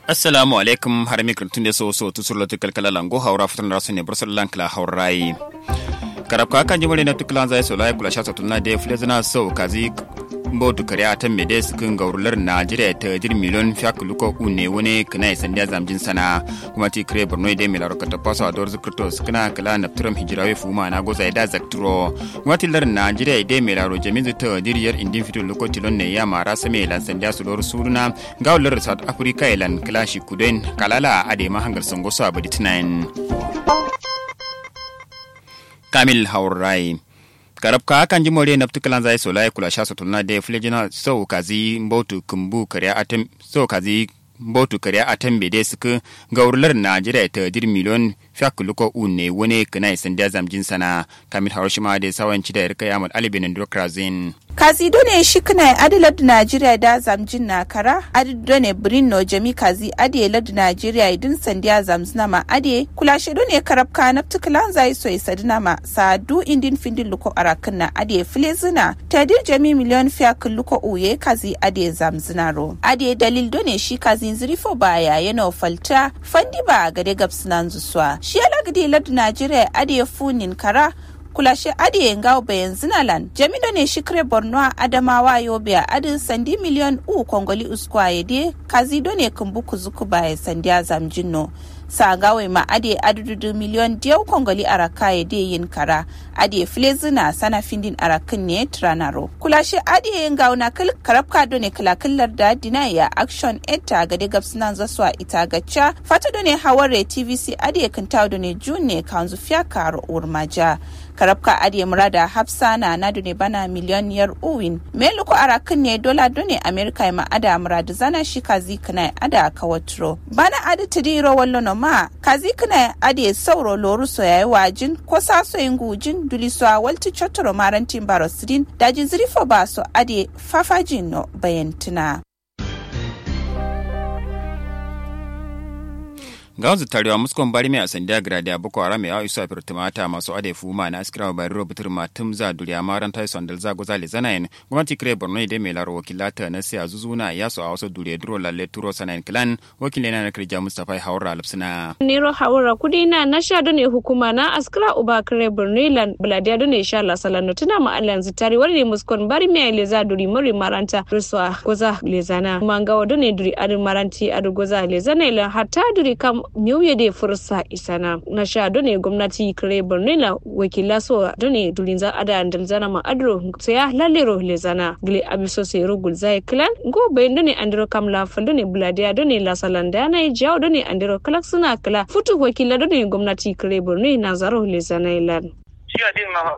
assalamu alaikum har mi kirtun de so so tu surlo tukal kala lango haura futan rasu ne bursar lankla haurai karab ka kan jimare na tuklan zai so lai kula sha tunna de flezana so kazi mbotu kare atan mede sukin gaurular najeriya ta jir miliyon fiyak luko une wani kana sandiya zamjin sana kuma ti kire borno de milar ka tapaso a dor zikrto sukina kala na turam hijirawe fuma na goza da zakturo kuma ti lar najeriya de milar jamin ta diriyar indin fito luko tilon ne ya mara same lan sandiya su lor suruna gaurular south africa ilan klashi kuden kalala ade ma hangar sangoso abadi tunayin kamil haurai karab ka kan ji more naftu kalan zai so lai kula sha so tunna de flejina so kazi mbotu kumbu kariya atem so kazi mbotu kariya atem be de suka gaurlar najeriya ta dir miliyon fiyak luko une wone kana sandiya zamjin sana kamil haroshima de sawanci da irka yamal alibin ndokrazin kazi done shi kana adi ladu najeriya da zamjin na kara adi done birnin jami kazi adi ladu najeriya idin sandiya zamzina ma adi kula shi done karab ka naftu kalan zai so isa dina ma sadu indin findin luko arakin na adi filezina tadir jami miliyon fiyak luko uye kazi adi zamzina ro adi dalil done shi kazi zirifo baya yana falta fandi ba gade gabsinan zuswa shi alagadi ladu najeriya adi funin kara kulashe adi ngao bayan zinalan jamido ne shikre borno adamawa yobe a adin sandi miliyon u kongoli uskwaye de kazido ne kumbu kuzuku baya sandi azam jinno sa gawe ma ade adududu miliyon diyau kongoli araka ya de yin kara ade flezina sana findin arakin ne tranaro kulashe ade ngao na kil karabka do ne kilakillar da dina ya action eta gade gabsinan zaswa ita gacca fata do ne haware tvc ade kintawo do ne june kanzu fiya karo urmaja karabka adiye murada hafsa na na ne bana miliyoniyar uwin meluko arakin ne dola done amerika ma ada murada zana shi kazi kana ada kawatro bana adi tidiro wallo no ma kazi kana adiye sauro loru so yayi wajin ko saso yin gujin duliso a walti chotoro marantin barosidin daji zirifo ba so adiye fafajin no bayantina ga wanzu tarewa muskon bari mai asandiya gradi boko haram ya isu afir tumata masu ade fuma na askira bari robutur matum za duriya maran tai sondal za gozali zanayin gwamnati kire borno ide mai laro wakilata na siya zuzuna ya su a wasu duriya duro lalle turo sanayin kilan wakilin na kirja mustapha haura alipsina. nero haura kudi na na sha ne hukuma na askira uba kire borno lan buladiya done sha la salano tuna ma alan zitari wani muskon bari mai leza duri mori maranta ruswa goza lezana mangawa done duri adin maranti adu goza lezana ilan hatta duri kam miuye de fursa isana na sha done gwamnati kare borno la wakila so done dulinza ada andalzana ma adro saya lalero lezana gile abiso se rogul zai klan go bayin done andro kam la fal done buladiya done la salanda na jaw done andro kalak suna kala futu wakila done gwamnati kare borno na zaro lezana ilan shi adin ma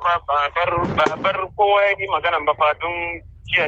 bar bar kowa yi magana ba fa don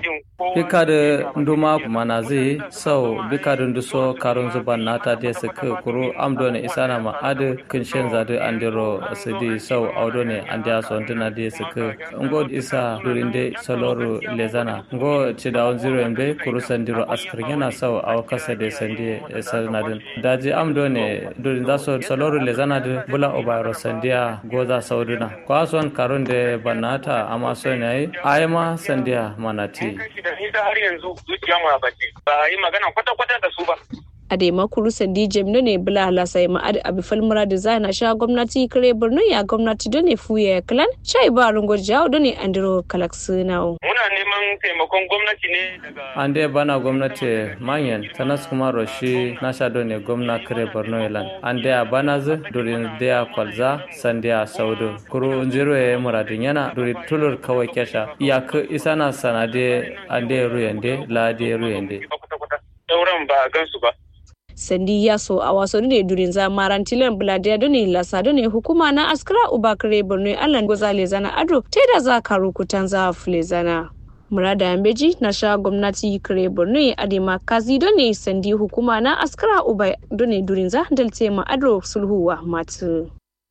bika da nduma mana zai sau bika da nduso karun zuban nata da su ka kuru amdo ne isa na ma'adu kun shen zadu an diro su di sau audo ne an da su wantuna da su ka ngo isa durin da saloru lezana ngo ci da wani zero yambe kuru sandiro askar yana sau a kasa da sandi sanadin daji amdo ne durin da su saloru lezana da bula obayro sandiya goza sauduna kwason karun da banata amma son yayi ayama sandiya mana ce. har yanzu zuciya mu ba ce ba yi magana kwata-kwata da su ba. a da makuru sandi jemno ne bula halasa ma adi abi falmura da zana sha gwamnati kare borno ya gwamnati da ne fuya ya kalan chai ba rungo jawo da ne andiro kalak sinawo. muna neman taimakon gwamnati ne daga. an dai bana gwamnati manyan tanas kuma roshi na sha da ne gwamna kare borno yalan an dai a bana zu durin daya kwalza sandiya saudu kuru zero ya muradin yana duri tulur kawai kyasha iyaka isa na sanade an dai ruyande la dai ruyande. sauran ba a gansu ba. sandi ya so a wasu ne durin zamaran tilan buladiya dune lasa dune hukuma na askara ubakare borno allan gozale zana ado ta da za ka rukutan za fule zana murada yambeji na sha gwamnati kare borno adema kazi done sandi hukuma na askara uba dune durin za dalte ma ado sulhuwa matu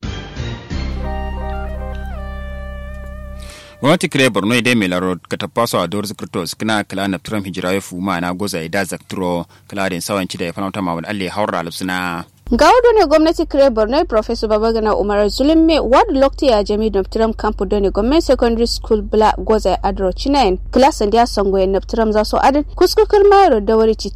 gwamnati kire borno ide mai laro ka tapaso a dor zikrto skina kala na tram hijira ya fuma na goza ida zaktro kala den sawanci da ya fanauta mawad alle haura alsuna ga ne gwamnati kire borno professor babagana umar zulme ward lokti ya jami noptiram campo done government secondary school bla goza adro chinain class and ya songo ya noptiram za so adin kuskukur mayro da wari